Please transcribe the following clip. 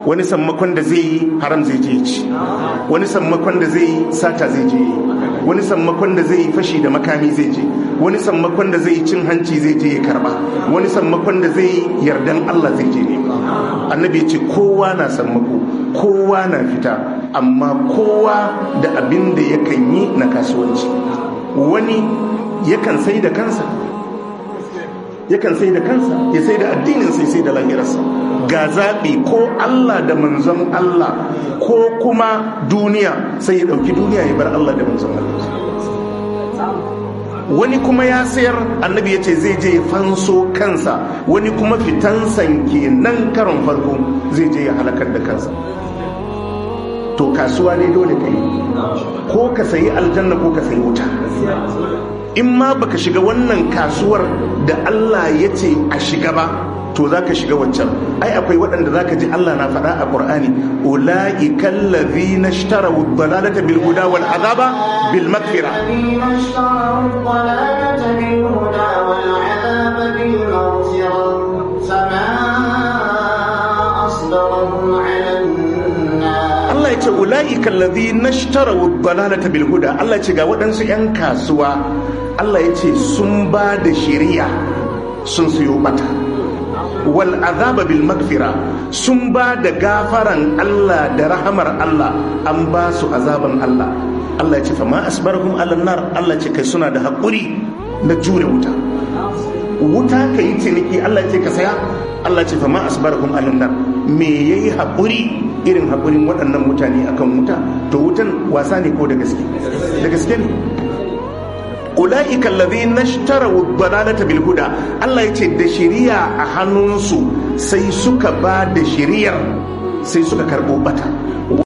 wani sammakon da zai yi haram zai je ci wani sammakon da zai yi sata zai je wani sammakon da zai yi fashi da makami zai je wani sammakon da zai yi cin hanci zai je ya karba wani sammakon da zai yi yardan Allah zai je ne annabi ce kowa na sammako kowa na fita amma kowa da abin da yakan yi na kasuwanci wani yakan sai da kansa yakan sai da kansa ya sai da addinin sai sai da lahirarsa ga zaɓi ko Allah da manzon Allah ko kuma duniya sai ya ɗauki duniya ya bar Allah da manzon Allah wani kuma ya sayar annabi ya ce zai je ya fanso kansa wani kuma fitansan kenan karon farko zai je ya halakar da kansa to kasuwa ne dole ka yi ko ka sayi aljanna ko ka sayi wuta in ma baka shiga wannan kasuwar da Allah ya ce a shiga ba to za ka shiga waccan ai akwai waɗanda za ka ji Allah na faɗa a ƙur'ani ula'i kallazi na shtara dalalata bil huda wal azaba bil magfira Allah ya ce ula'i kallazi na shtara dalalata bil huda Allah ya ce ga waɗansu 'yan kasuwa Allah ya ce sun ba da shari'a sun siyo bata wal azaba bil magfira sun ba da gafaran Allah da rahamar Allah an ba su azaban Allah Allah ya ce fama asbarhum ala nar Allah ce kai suna da haƙuri na jure wuta wuta ka yi ciniki Allah ya ce ka saya Allah ce fama asbarhum ala nar me yayi haƙuri irin haƙurin waɗannan mutane akan wuta to wutan wasa ne ko da gaske da gaske ne ula'ika allazi nashtara dalalata bil huda Allah yace da shiriya a hannunsu sai suka ba da shiriyar sai suka karbo bata